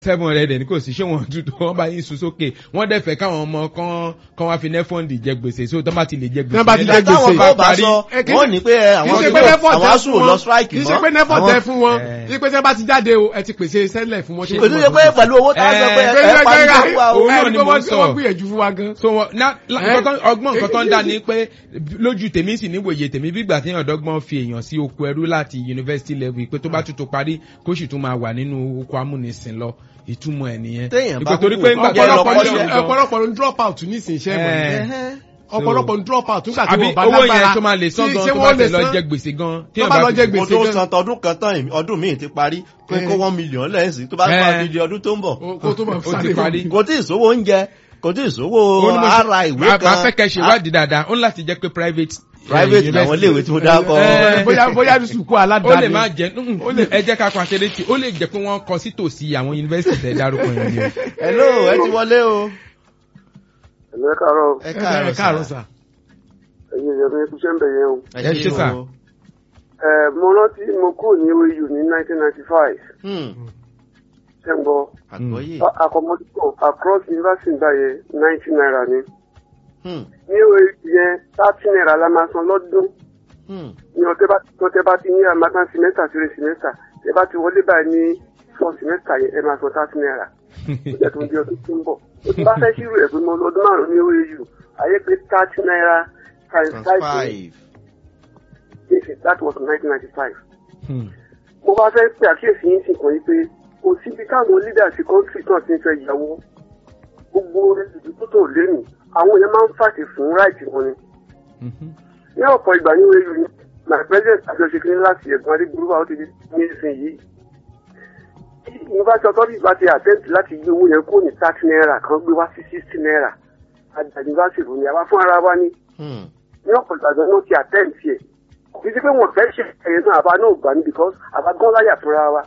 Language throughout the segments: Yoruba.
seven hundred ní kò sí ṣé wọn dúdú wọn bá yín sun sókè wọn dẹ̀ fẹ́ káwọn ọmọ kan kan wá fi nẹ́fọ̀ndì jẹ gbèsè so tó bá ti lè jẹ gbèsè. Tán bá ti yẹn jẹ gbèsè. táwọn bá bá bá parí. sọ Eh, kì í wọ́n ṣe- ní pé kì í àwọn ṣe tó pé nẹ́fọ̀ àwọn tẹ asùn fún lọ wọn strike kì í ṣe pé nẹ́fọ̀ Àwọn- tẹ fún wọn Eh. kì í pé tẹ bá ti jáde o ẹ ti pèsè sẹ́lẹ̀ fún wọn. tí kò wọ́n tún ti ṣe mọ̀ pé fún pẹ̀lú owó tá a sọ pé Eh, ẹ Gbẹ́gbẹ́ pa ní gbẹ́gbẹ́ ìlú wa o. òun náà ẹni ni pé mo wọ́n ń sọ. wọ́n gbìyànjú fún wa gan. so wọn na la- Eh? nǹkan tán- ọgbọ́n nǹkan tó ń dá ni pé lójú tèmi sì níwòye tèmi bí ìgbà tí ọ̀dọ́gbọ́n fi èèyàn sí oko ẹrú láti university level pé tó bá tún tó parí kó sì tún máa wà nínú oko amúnisìn lọ ìtumọ̀ ẹ̀ nìyẹn. Téèyàn bá Ìpè torí kúkú pé ńgbà jẹ́ tó ọ̀pọ̀lọpọ̀ lọ́pọ̀ ní- ṣe lọ- ọ̀pọ̀lọpọ̀ ló ń drop out nísìnyí iṣẹ́ Eh. ìmọ̀ Ẹhẹ́. ọ̀pọ̀lọpọ̀ ń drop out nígbà tí àbí wọ́n bá owó lágbára yẹn tó máa lè san tí- gan ṣé tó bá wọ́n lè tẹ̀ lọ san? jẹ gbèsè gan. tó bá lọ jẹ mo gbèsè tó gan san tọdún kan tán ọdún míì ti parí pé Eh. kó one million lẹ́sìn tó bá Eh. fún àbídí ọdún tó ń bọ̀ o- kó tó máa ó ti parí. kò tí ì sówó oúnjẹ kò tí ì sówó Ó ní mo ṣe- ara ìwé máa- kan máa fẹ́ kẹ́ ṣe wádìí dáadáa ó ní láti jẹ́ pé private. eh, private làwọn university. iléèwé tí mo dákọ Eh. bóyá bóyá ní sùkú ó aládàáni lè má jẹ ó lè ẹ jẹ́ ká pa ṣeré tí ó lè jẹ́ pé wọ́n kọ sí tòsí àwọn yunifásitì tẹ̀ dárúkọ yẹn ni o. hello ẹ ti wọlé o ẹ̀lú ẹ káàárọ̀ ẹ ẹ káàárọ̀ sà. ẹ̀yin ìyẹn mi kúṣẹ́ ń bẹ̀ yẹn o. ẹ ṣé sà. ẹ̀ mo rántí mo kúrò ní OAU ní 1995 ṣé ń gbọ́ àgbọ́yé accommodation across university gbà yẹn 90 naira ni Hmm, ní OAU yẹn 30 naira la máa san lọ́dún hmm. ní ọtẹ bá ọtẹ bá ti ní àmàtàn semester three semester ẹ bá ti wọlé báyìí ní four semester yẹn ẹ máa san 30 naira ó jẹ́ tó ń di ọdún tó ń bọ̀ ó ti bá fẹ́ ṣírò ẹ̀ pé mo lọ ọdún márùn-ún ní OAU ayé pé 30 naira times Times five five Yes, that was 1995. Hmm. mo bá fẹ́ pé àkíyèsí yín sì kàn yín pé kò síbi káwọn leaders country náà ti ń fẹ́ yàwó gbogbo ìdúró tó lẹ́nu àwọn èèyàn máa ń fàṣẹ fún right wọn ni. Mhm. ní ọ̀pọ̀ ìgbà ní wẹ́ẹ́lú ni my president àjọṣe kí ní láti ẹ̀gbọ́n adégbòrúwà ó ti di ní ìsìn yìí. tí university authorities bá ti attempt láti gbé owó yẹn kó ní thirty naira kan gbé wá sí sixty naira àgbà university ló ní àwa fún ara wa ní Hmm, ní ọ̀pọ̀ ìgbà gan wọ́n ti attempt yẹ kì í ṣe pé wọ́n fẹ́ ṣe ẹ̀yẹ náà àbá náà gbà ní because àbá gan láyà fúnra wa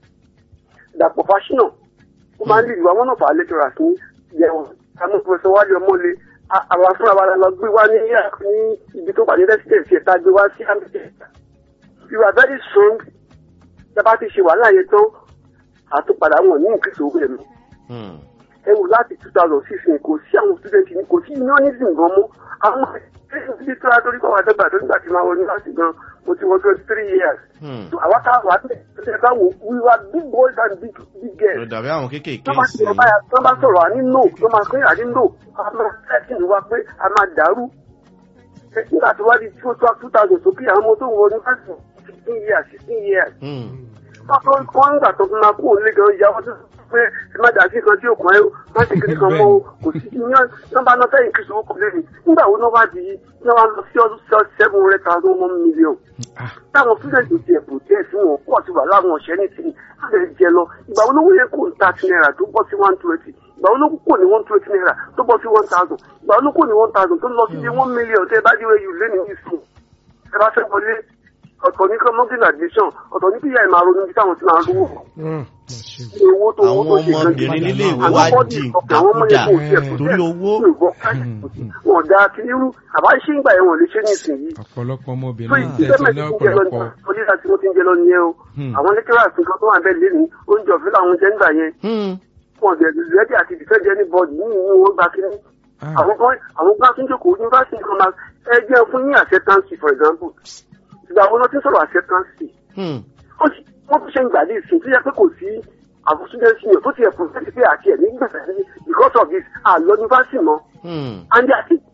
dàpọ̀ fásinà ó máa ń lè wá wọn náà fà á lẹ́tọ̀rà sí yẹ̀wọ̀n àmọ́ pẹ̀sẹ̀ wálé ọmọlé a- àwa fúnra wa la lọ gbé wá ní ní ibi tó wà ní rẹ́sídẹ̀nsì ẹ̀ta gbé wá sí amẹ́ríkà you are very strong dábàá ti ṣe wàhálà yẹn tán àtúpadà wọn ní ìkíṣe owó ẹ̀mí hmm. ẹ wò láti two thousand six ni kò sí àwọn student ni kò sí unionism gan mọ́ àwọn ẹgbẹ́ tí tó látọ́rí kọ́ wa dẹ́gbà tó nígbà tí máa wọ yunifásitì gan mo ti wọ twenty three years. Hmm. so àwa tá a wà bẹ́ẹ̀ tó ṣe ká wò we were big boys and big big ló girls. dàbí àwọn kéékèèké tó bá sí sọ̀rọ̀ báyà tó bá sọ̀rọ̀ àní no tó máa pé àní no a máa tẹ́sí wa pé a máa dàrú. Ẹ, nígbà tó wá di two thousand sókè àwọn ọmọ tó wọ yunifásitì fifteen years sixteen years Hmm, wọ́n kọ́ nígbà tó fi máa kú òun lé gan ìyá wọn tó sọ pé ẹ má dà sí kan tí òkun ẹ má sì kiri kan mọ́ o kò sí ní nọ́mbà náà fẹ́yìn kìsùn ó kò lè rìn nígbà wo náà wá di ní wọ́n lọ sí ọdún sí seven hundred thousand one million Ah. táwọn student ti ẹ̀bùn díẹ̀ sí wọn pọ̀ sí wà láwọn ọ̀ṣẹ́ ní tìrì àbẹ̀ jẹ lọ ìgbà wo ló wọ́n kó thirty naira tó bọ́ sí one twenty ìgbà wo ló kó ní one twenty naira tó bọ́ sí one thousand ìgbà wo ló kó ní one thousand tó lọ sí bí one million tẹ́ ẹ bá dé wẹ́yù lé ní ìsìn ẹ bá fẹ́ wọlé ọ̀tọ̀ ní kọ́mọ́gìn admission ọ̀tọ̀ ní bíyà ìmọ̀ àrònú bí táwọn ti máa rówó Mm, mà ṣe. ní owó tó owó tó àwọn ṣe gan ọmọbìnrin nílé ìwé Àwọn wá bọ́dì di ọ̀kẹ́ àwọn ọmọ yẹn kò tiẹ̀ ìdàkúdà. kò torí tiẹ̀ owó. kò ìbọn wọn dá kí irú àbá ṣé ń gbà yẹn wọn lè ṣe ní ìsinyìí ọ̀pọ̀lọpọ̀ tó ọmọbìnrin ìdílé tẹ̀sí mẹ́tì ní ń jẹ lọ ní ọ̀pọ̀lọpọ̀. oníṣà tí wọ́n ti ń jẹ lọ nìyẹn o Hmm. àwọn lẹ́kẹ́rà nǹkan tó wà bẹ́ẹ̀ lé ní oúnjẹ ọ̀fẹ́ làwọn jẹ́ ń gbà yẹn Hmm, wọn dẹ̀ rẹ́dí àti dìfẹ́ǹdì ẹni bọ́ọ̀dì ní ìwọ̀n wọn gba kínní Ah. àwọn kan àwọn kan tún jókòó yunifásitì kan máa ẹ jẹ́ fún yín acceptance for example ìgbà wo ló ti ń sọ̀rọ̀ acceptance hmm. ó sì wọ́n tún ṣe ń gbàdé ìsìn tó yẹ pé kò sí àwọn student senior tó ti yẹ fún fẹ́ẹ́ pé àti ẹ̀ nígbà because of this àlọ́ yunifásitì mọ́ Hmm. and they are still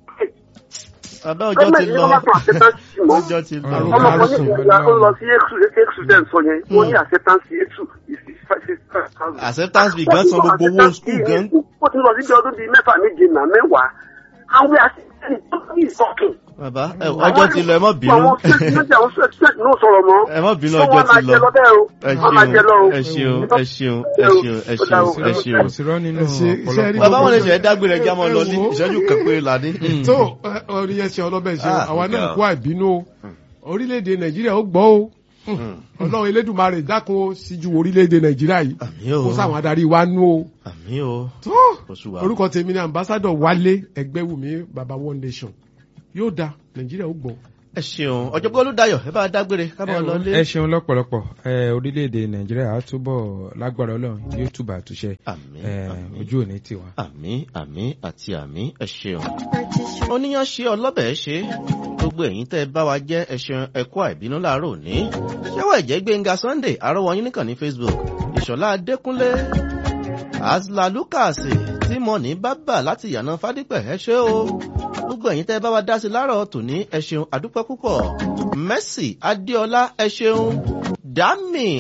Bàbá ọjọ́ ti gọ́ọ̀mẹ̀ntì ní lọ. wọ́n bá tún acceptance mọ́ Ọjọ́ ti lọ. Ọ̀rọ̀ ọmọ kan ní Harrison ìgbà ó lọ sí exu exu dem sọ yẹn wọ́n ní Hmm. acceptance exu is six five six thousand. Acceptance fee gan san gbogbo owó school gan. ó ti lọ síbi ọdún bíi mẹ́fà méje nà mẹ́wàá and we are still in talking. Bàbá ẹ, ọjọ́ ti lọ ẹ má bínú. àwọn student àwọn student náà sọ̀rọ̀ mọ́. Ẹ má bínú So ọjọ́ wọ́n máa ti jẹ lọ. lọ bẹ́ẹ̀ o Ẹ wọ́n máa jẹ lọ o. ṣeun ẹ ṣeun ẹ ṣeun ẹ ṣeun ẹ ṣeun ẹ ṣeun. kò sí rọ́ nínú Ẹ ṣe- iṣẹ́ rí ọ̀pọ̀lọpọ̀. Bàbá wọn lè ṣe ẹ dágbére ẹja máa lọ ní Ẹ wo. ìṣẹ́jú kan péré la ní. tó ẹ, orí yẹn ṣe ọlọ́bẹ̀ ṣe Ah, àwa náà ọ̀gá. kó àìbínú o orílẹ̀-èdè nàìjíríà ó gbọ́ o ọlọ́run elédùnmarè dákun ó síjú orílẹ̀-èdè nàìjíríà yìí Àmín o. kó sáwọn adarí wa nú o Àmì o. tó Oṣù wa. orúkọ tèmi ni ambassadọ wálé ẹgbẹ́wùmí baba one nation yóò da nàìjíríà ó gbọ́ ẹ ṣeun ọ̀jọ̀gbọ́n olùdáyọ̀ ẹ bá dágbére ká máa lọ lé. ẹ ṣeun lọ́pọ̀lọpọ̀ ẹ orílẹ̀-èdè nàìjíríà á túbọ̀ lágbára ọlọ́run yóò túbọ̀ àtúnṣe àmín ẹ àmín ojú òní tiwa. àmín àmín àti àmín ẹ ṣeun. oníyan ṣe ọlọ́bẹ̀ ṣe gbogbo ẹ̀yin tẹ́ ẹ bá wa jẹ́ ẹ ṣeun ẹ kú àìbínú láàárọ̀ òní. ṣẹ́wọ̀ ẹ̀jẹ̀ gbẹ̀ngà sunday àrọ́wọ́ yín nìkan ní facebook ìṣọ̀lá adékúnlé asla lucas tímọ̀nì bábà láti yànà fádípẹ̀ ẹ ṣé o gbogbo ẹ̀yin tẹ́ ẹ bá wa dá sí láàárọ̀ tòní ẹ ṣeun àdúpẹ́ púpọ̀ mercy adéọlá ẹ ṣeun dami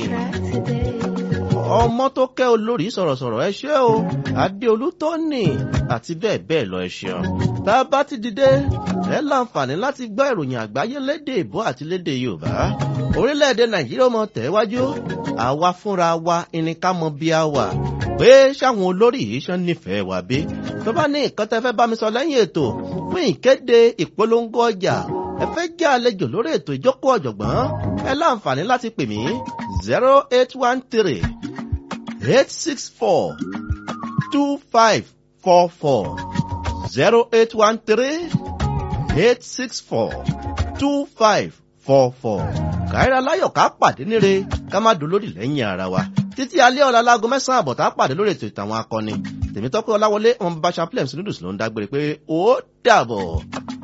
ọmọ tó kẹ́ olórí sọ̀rọ̀sọ̀rọ̀ ẹ ṣé o adéolú tóní àti bẹ́ẹ̀ bẹ́ẹ̀ lọ ẹ ṣeun tá a bá ti dìde ẹ láǹfààní láti gbọ́ ìròyìn àgbáyé lédè ìbò àti lédè yorùbá orílẹ̀-èdè nàìjíríà mọ̀ tẹ̀wájú àwa fúnra wa ẹni ká mọ bí a wà pé sáwọn olórí yìí ṣan nífẹ̀ẹ́ wa bí tó bá ní nǹkan tẹ́ fẹ́ bá mi sọ lẹ́yìn ètò fún ìkéde ìpolongo ọjà ẹ fẹ́ jẹ́ àlejò lórí ètò ìjókòó ọ̀jọ̀gbọ́n ẹ láǹfààní láti pè mí zero eight one three eight six four two five four four zero eight one three eight six four two five four four káyọ̀rọ̀ aláyọ̀ ká pàdé níre ká má dolódì lẹ́yìn ara wa títí alẹ́ ọ̀la láago mẹ́sàn-án àbọ̀ tá a pàdé lórí ètò ìtàwọn akọni tèmítọ́pẹ́ ọláwọlé ọmọ bàbá chaplain sinudus ló ń dágbére pé ó dàbọ̀.